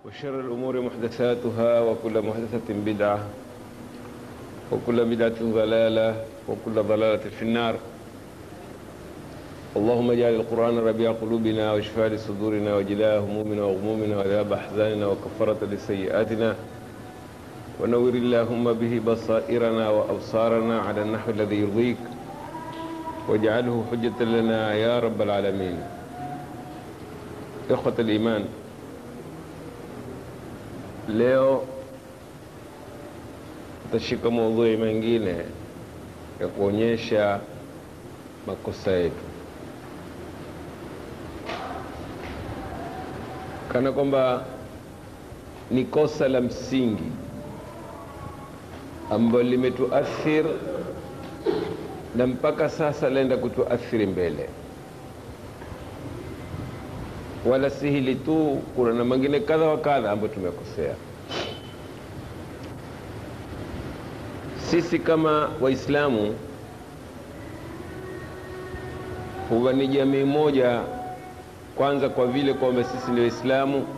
وشر الأمور محدثاتها وكل محدثة بدعة وكل بدعة ضلالة وكل ضلالة في النار اللهم اجعل القرآن ربيع قلوبنا وشفاء لصدورنا وجلاء همومنا وغمومنا وذهاب أحزاننا وكفرة لسيئاتنا ونور اللهم به بصائرنا وأبصارنا على النحو الذي يرضيك واجعله حجة لنا يا رب العالمين إخوة الإيمان leo tutashika maudhui mengine ya kuonyesha makosa yetu kana kwamba ni kosa la msingi ambalo limetuathir na mpaka sasa laenda kutuathiri mbele wala si hili tu, kuna na mengine kadha wa kadha ambayo tumekosea sisi kama Waislamu. Huwa ni jamii moja, kwanza kwa vile kwamba sisi ni Waislamu.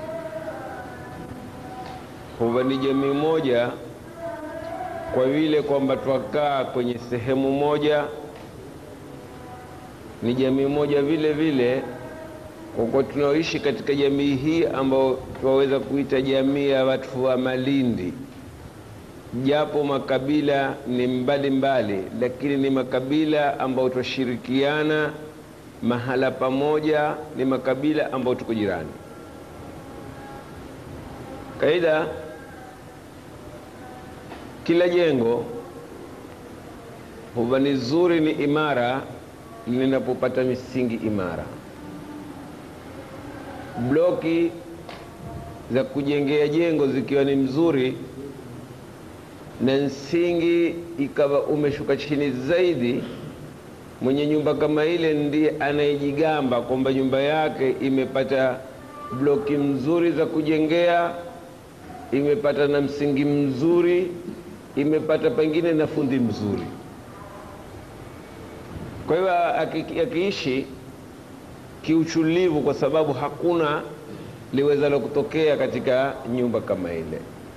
Huwa ni jamii moja kwa vile kwamba twakaa kwenye sehemu moja. Ni jamii moja vile vile kwa kuwa tunaoishi katika jamii hii ambayo tunaweza kuita jamii ya watu wa Malindi, japo makabila ni mbalimbali mbali, lakini ni makabila ambayo twashirikiana mahala pamoja, ni makabila ambayo tuko jirani. Kaida kila jengo huwa ni zuri, ni imara linapopata misingi imara bloki za kujengea jengo zikiwa ni mzuri na msingi ikawa umeshuka chini zaidi, mwenye nyumba kama ile ndiye anayejigamba kwamba nyumba yake imepata bloki mzuri za kujengea, imepata na msingi mzuri, imepata pengine na fundi mzuri. Kwa hiyo akiishi kiuchulivu kwa sababu hakuna liwezalo kutokea katika nyumba kama ile.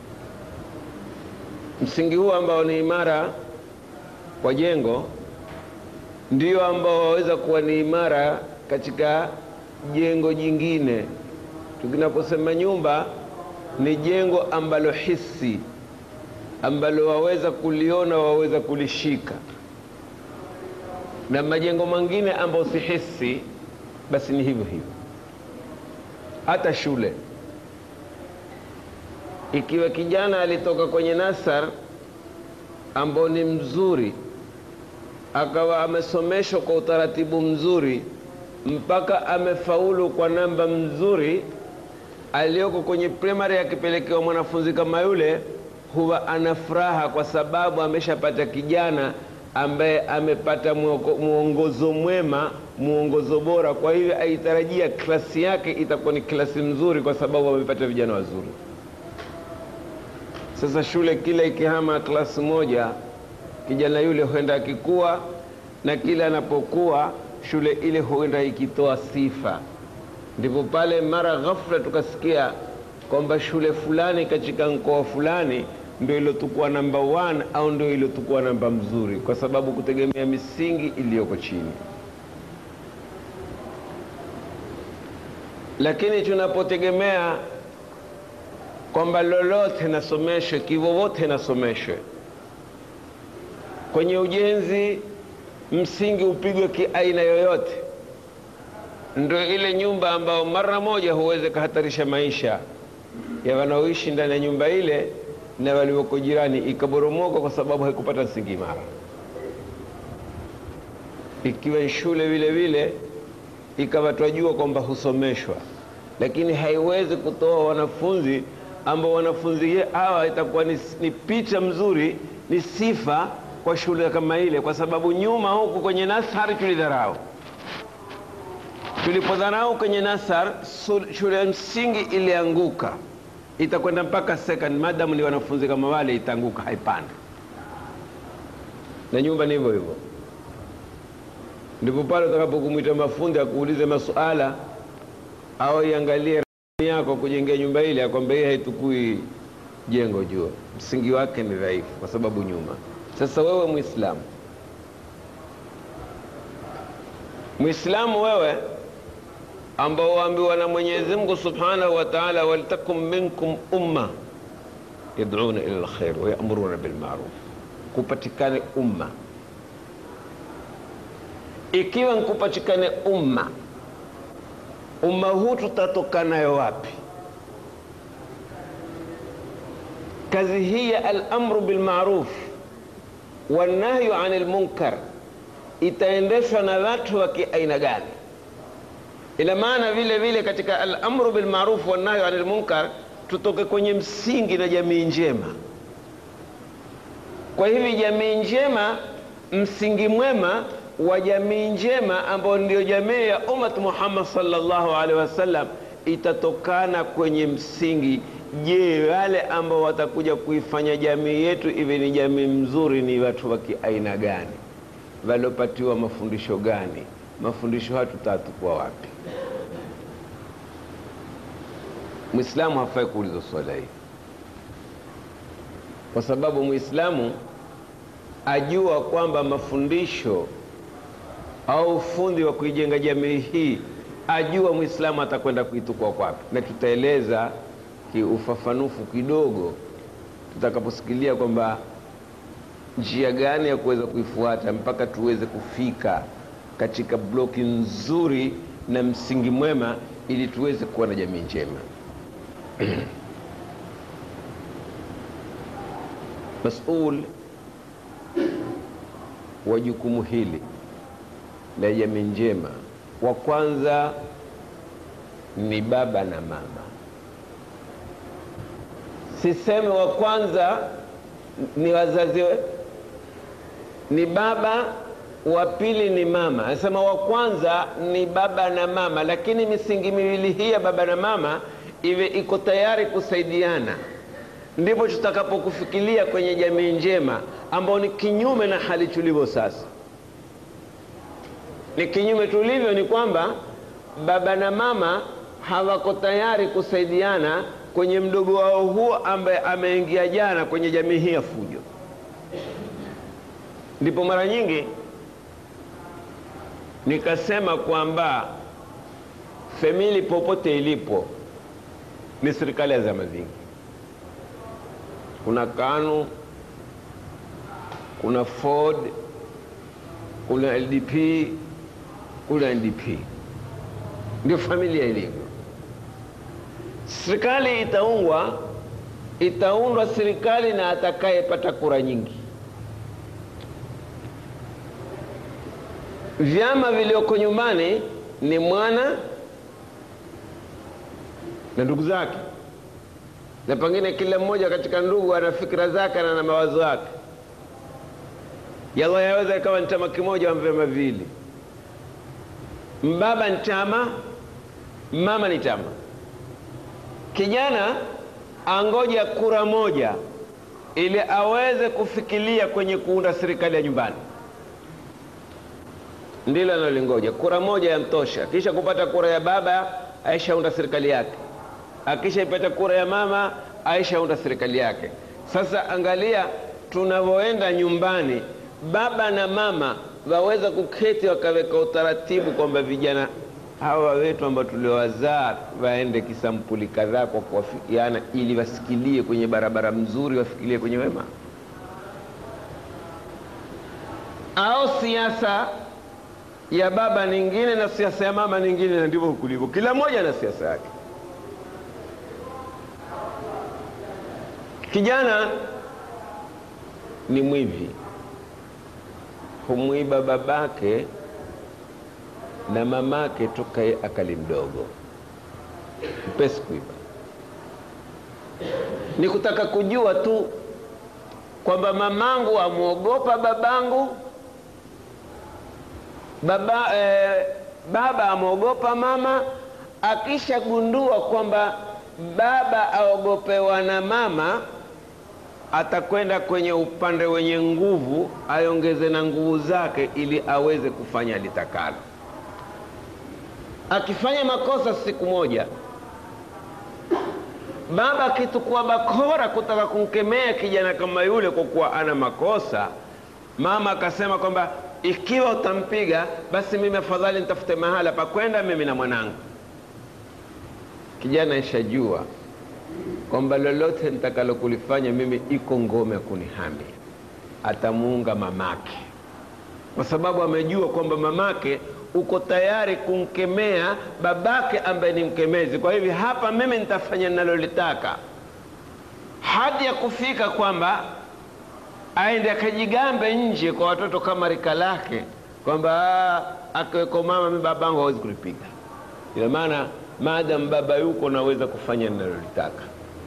Msingi huu ambao ni imara kwa jengo ndio ambao waweza kuwa ni imara katika jengo jingine. Tukinaposema nyumba, ni jengo ambalo hisi, ambalo waweza kuliona, waweza kulishika, na majengo mengine ambayo si hisi basi ni hivyo hivyo. Hata shule, ikiwa kijana alitoka kwenye nasar ambao ni mzuri, akawa amesomeshwa kwa utaratibu mzuri mpaka amefaulu kwa namba mzuri, aliyoko kwenye primary akipelekewa mwanafunzi kama yule, huwa ana furaha kwa sababu ameshapata kijana ambaye amepata mwongozo mwema, mwongozo bora. Kwa hivyo aitarajia klasi yake itakuwa ni klasi mzuri, kwa sababu amepata vijana wazuri. Sasa shule kila ikihama klasi moja, kijana yule huenda akikua, na kila anapokuwa shule ile huenda ikitoa sifa. Ndipo pale mara ghafla tukasikia kwamba shule fulani katika mkoa fulani ndio ilotukua namba one au ndio ilotukua namba mzuri, kwa sababu kutegemea misingi iliyoko chini. Lakini tunapotegemea kwamba lolote nasomeshwe, kivovote nasomeshwe, kwenye ujenzi msingi upigwe kiaina yoyote, ndio ile nyumba ambayo mara moja huweze kuhatarisha maisha ya wanaoishi ndani ya nyumba ile na walioko jirani ikaboromoka kwa sababu haikupata msingi imara. Ikiwa shule vile vile ikawa twajua kwamba husomeshwa, lakini haiwezi kutoa wanafunzi ambao wanafunzi hawa itakuwa ni, ni picha mzuri, ni sifa kwa shule kama ile, kwa sababu nyuma huku kwenye nasari tulidharau. Tulipodharau kwenye nasar, shule ya msingi ilianguka itakwenda mpaka second, madamu ni wanafunzi kama wale, itaanguka haipandi. Na nyumba ni hivyo hivyo. Ndipo pale utakapokumwita mafundi akuulize masuala au iangalie yako kujengea nyumba ile, akwambia hii haitukui jengo jua, msingi wake ni dhaifu kwa sababu nyuma. Sasa wewe Muislamu, Muislamu wewe ambao waambiwa na Mwenyezi Mungu Subhanahu wa Ta'ala, waltakum minkum umma yad'una ila alkhair wa ya'muruna bil ma'ruf, kupatikane umma. Ikiwa nkupatikane umma, umma huu tutatoka nayo wapi? Kazi hii ya al-amru bil ma'ruf wan nahyu 'anil munkar itaendeshwa na watu wa kiaina gani? Ina maana vile vile katika al-amru bil ma'ruf wan nahyu 'anil munkar tutoke kwenye msingi na jamii njema. Kwa hivi jamii njema, msingi mwema wa jamii njema ambao ndio jamii ya ummat Muhammad sallallahu alaihi wasallam itatokana kwenye msingi. Je, wale ambao watakuja kuifanya jamii yetu iwe ni jamii mzuri ni watu wa kiaina gani? Waliopatiwa mafundisho gani? Mafundisho hayo tutatukua wapi? Mwislamu hafai kuuliza swala hii, kwa sababu Mwislamu ajua kwamba mafundisho au ufundi wa kuijenga jamii hii, ajua Mwislamu atakwenda kuitukua kwapi, na tutaeleza kiufafanufu kidogo tutakaposikilia kwamba njia gani ya kuweza kuifuata mpaka tuweze kufika katika bloki nzuri na msingi mwema, ili tuweze kuwa na jamii njema. Masul wa jukumu hili la jamii njema, wa kwanza ni baba na mama. Siseme wa kwanza ni wazazi, ni baba, wa pili ni mama. Anasema wa kwanza ni baba na mama, lakini misingi miwili hii ya baba na mama iwe iko tayari kusaidiana, ndipo tutakapokufikiria kwenye jamii njema, ambao ni kinyume na hali tulivyo sasa. Ni kinyume tulivyo, ni kwamba baba na mama hawako tayari kusaidiana kwenye mdogo wao huo ambaye ameingia jana kwenye jamii hii ya fujo. Ndipo mara nyingi nikasema kwamba famili popote ilipo ni serikali ya zama zingi. Kuna KANU, kuna Ford, kuna LDP, kuna NDP, ndio familia ilivyo. Serikali itaungwa, itaundwa serikali na atakayepata kura nyingi. Vyama vilioko nyumbani ni mwana na ndugu zake, na pengine kila mmoja katika ndugu ana fikra zake na na mawazo yake. Yalla, yaweza ikawa ni chama kimoja wa vyama viwili, mbaba ni chama, mama ni chama. Kijana angoja kura moja ili aweze kufikiria kwenye kuunda serikali ya nyumbani, ndilo analolingoja. Kura moja yamtosha, kisha kupata kura ya baba aishaunda serikali yake akishaipata kura ya mama aishaunda serikali yake. Sasa angalia tunavyoenda nyumbani, baba na mama waweza kuketi wakaweka utaratibu kwamba vijana hawa wetu ambao tuliowazaa waende kisampuli kadhaa kwa kuwafikiana, ili wasikilie kwenye barabara mzuri, wafikilie kwenye wema. Au siasa ya baba nyingine na siasa ya mama nyingine, na ndivyo kulivyo, kila mmoja na siasa yake. Kijana ni mwivi, humwiba babake na mamake toka akali mdogo, mpesi kuiba. Ni kutaka kujua tu kwamba mamangu amwogopa babangu, baba, eh, baba amwogopa mama. Akishagundua kwamba baba aogopewa na mama atakwenda kwenye upande wenye nguvu, aiongeze na nguvu zake ili aweze kufanya litakalo. Akifanya makosa siku moja, baba akitukua bakora kutaka kumkemea kijana kama yule kwa kuwa ana makosa, mama akasema kwamba ikiwa utampiga basi mimi afadhali nitafute mahala pa kwenda mimi na mwanangu. Kijana ishajua kwamba lolote nitakalo kulifanya mimi iko ngome kunihami, atamuunga mamake, kwa sababu amejua kwamba mamake uko tayari kumkemea babake ambaye ni mkemezi. Kwa hivyo hapa mimi nitafanya ninalolitaka, hadi ya kufika kwamba aende akajigambe nje kwa watoto kama rika lake kwamba akiweko mama, mi babangu hawezi kulipiga. Ina maana maadamu baba yuko naweza kufanya ninalolitaka.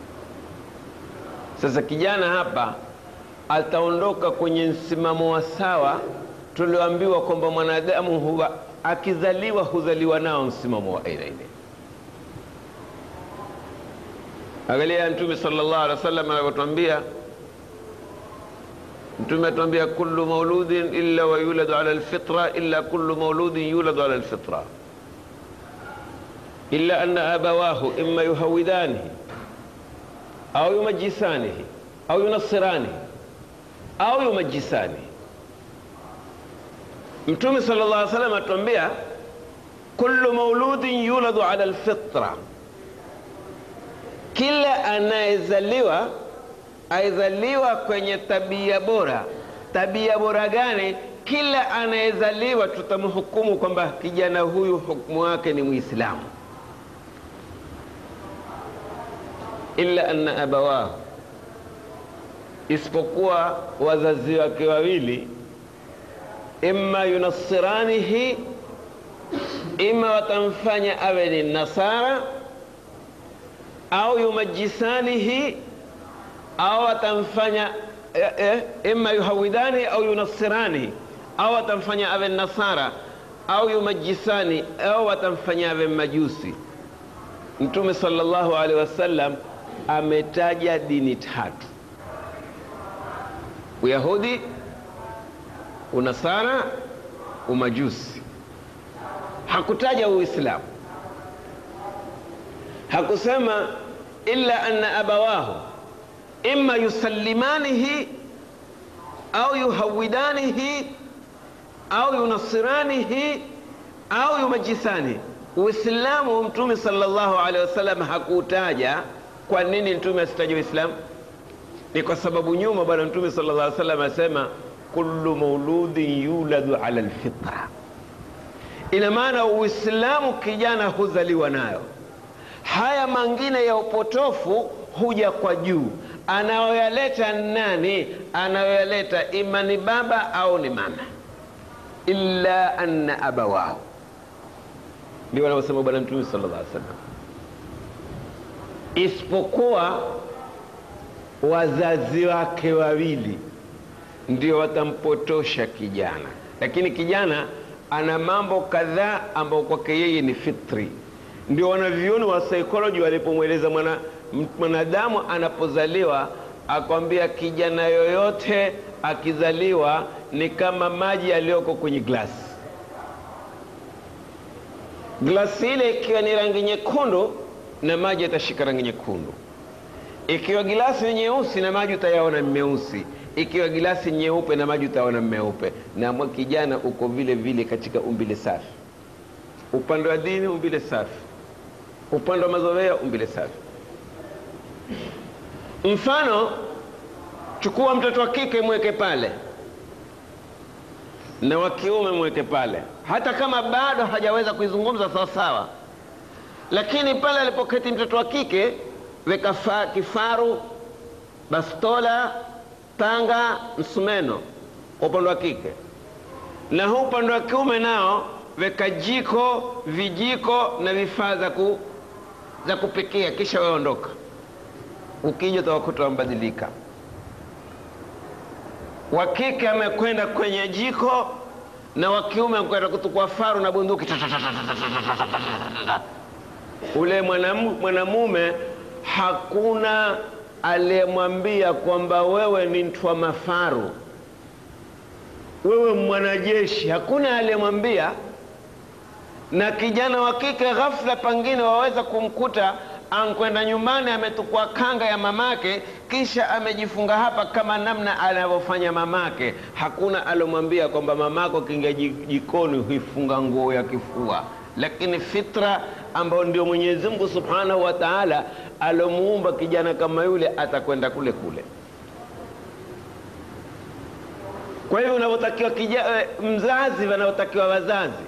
Sasa kijana hapa ataondoka kwenye msimamo wa sawa tulioambiwa kwamba mwanadamu huwa akizaliwa huzaliwa nao msimamo wa aina ile. Angalia Mtume sallallahu alaihi wasallam anavyotwambia. Mtume atuambia kullu mauludin illa wa yuladu ala alfitra illa kullu mauludin yuladu ala alfitra illa anna abawahu imma yuhawidanihi au yumajisanihi au yunassiranihi au yumajisanihi. Mtume sallallahu alaihi wasallam atuambia kullu mauludin yuladu ala alfitra, kila anayezaliwa aizaliwa kwenye tabia bora. Tabia bora gani? Kila anayezaliwa tutamhukumu kwamba kijana huyu hukumu wake ni Muislamu, illa anna abawahu, isipokuwa wazazi wake wawili, imma yunassiranihi, ima watamfanya awe ni nasara au yumajisanihi au atamfanya eh, eh, imma yuhawidani au yunassirani au atamfanya awe nasara au yumajisani au atamfanya awe majusi. Mtume sallallahu alaihi wasallam ametaja dini tatu: Uyahudi, Unasara, Umajusi. Hakutaja Uislamu, hakusema illa anna abawahu imma yusallimanihi au yuhawidanihi au yunassiranihi au yumajisani. Uislamu Mtume sallallahu alaihi wasallam hakutaja. Kwa nini Mtume asitaja Uislamu? Ni kwa sababu nyuma Bwana Mtume sallallahu alaihi wasallam asema kullu mauludin yuladu ala alfitra. Ina maana Uislamu kijana huzaliwa nayo, haya mangine ya upotofu huja kwa juu anayoyaleta nani? Anayoyaleta ima ni baba au ni mama. illa anna abawahu, ndio wanaosema Bwana Mtume sallallahu alaihi wasallam, isipokuwa wazazi wake wawili ndio watampotosha kijana. Lakini kijana ana mambo kadhaa ambayo kwake yeye ni fitri. Ndio wanavyuoni wa psychology walipomweleza mwana mwanadamu anapozaliwa akwambia, kijana yoyote akizaliwa ni kama maji yaliyoko kwenye glasi. Glasi ile ikiwa ni rangi nyekundu, na maji yatashika rangi nyekundu. Ikiwa gilasi ni nyeusi, na maji utayaona meusi. Ikiwa gilasi nyeupe, na maji utayaona meupe. Na mwa kijana uko vile vile katika umbile safi, upande wa dini umbile safi, upande wa mazoea umbile safi. Mfano, chukua mtoto wa kike mweke pale na wa kiume mweke pale, hata kama bado hajaweza kuizungumza sawa sawa, lakini pale alipoketi mtoto wa kike weka kifaru, bastola, panga, msumeno kwa upande wa kike, na huu upande wa kiume nao weka jiko, vijiko na vifaa za ku, za kupikia, kisha waondoka Ukija utawakuta wamebadilika. Wa kike amekwenda kwenye jiko na wa kiume amekwenda kutukua faru na bunduki. Ule mwanamume hakuna aliyemwambia kwamba wewe ni mtwa mafaru, wewe mwanajeshi, hakuna aliyemwambia. Na kijana wa kike ghafla, pengine waweza kumkuta ankwenda nyumbani ametukua kanga ya mamake kisha amejifunga hapa kama namna anavyofanya mamake hakuna alomwambia kwamba mamako kinga jikoni huifunga nguo ya kifua lakini fitra ambayo ndio mwenyezi mungu subhanahu wa taala alomuumba kijana kama yule atakwenda kule kule kwa hivyo unavyotakiwa mzazi wanaotakiwa wazazi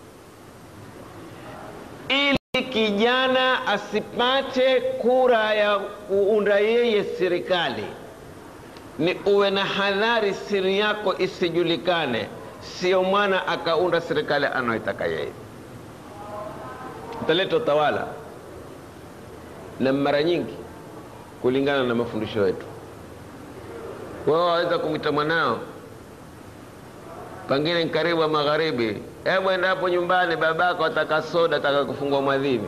ili kijana asipate kura ya kuunda yeye serikali ni uwe na hadhari siri yako isijulikane sio mwana akaunda serikali anayoitaka yeye utaleta utawala na mara nyingi kulingana na mafundisho yetu wao waweza kumwita mwanao pengine karibu magharibi hebu enda hapo nyumbani babako ataka soda ataka kufungua mwadhini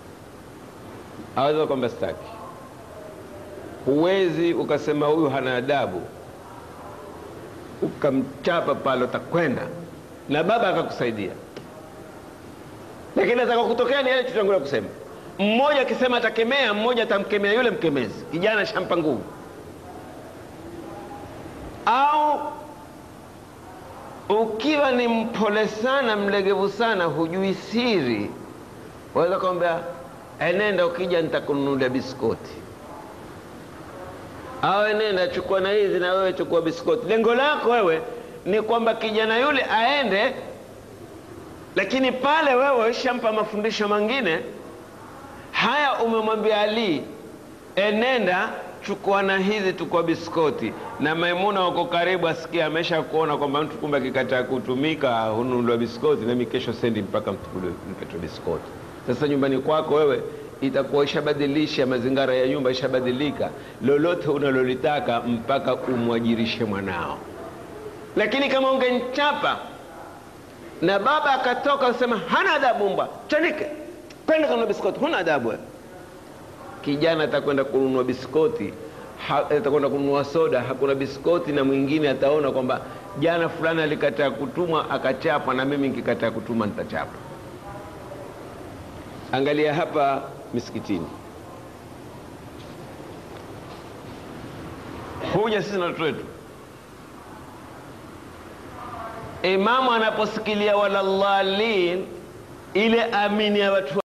aweza kwamba staki huwezi ukasema huyu hana adabu ukamchapa pale utakwenda na baba akakusaidia lakini ataka kutokea ni yale tutangulia kusema mmoja akisema atakemea mmoja atamkemea yule mkemezi kijana shampa nguvu au ukiwa ni mpole sana mlegevu sana hujui siri waweza kwambia enenda ukija nitakununulia biskoti au enenda chukua na hizi na wewe chukua biskoti lengo lako wewe ni kwamba kijana yule aende lakini pale wewe ishampa mafundisho mengine haya umemwambia ali enenda chukua na hizi tukua biskoti na maimuna wako karibu asikia amesha kuona kwamba mtu kumbe akikataa kutumika hununuliwa biskoti nami kesho sendi mpaka mpetwe biskoti sasa nyumbani kwako wewe itakuwa ishabadilisha mazingara ya nyumba ishabadilika lolote unalolitaka mpaka umwajirishe mwanao lakini kama ungenchapa na baba akatoka asema hana adabu mbwa chanike kwenda kanunua biskoti huna adabu wewe kijana atakwenda kununua biskoti atakwenda kununua soda hakuna biskoti na mwingine ataona kwamba jana fulani alikataa kutumwa akachapa na mimi nikikataa kutuma nitachapa angalia hapa misikitini huja sisi na watoto wetu imamu anaposikilia walallalin ile amini ya watu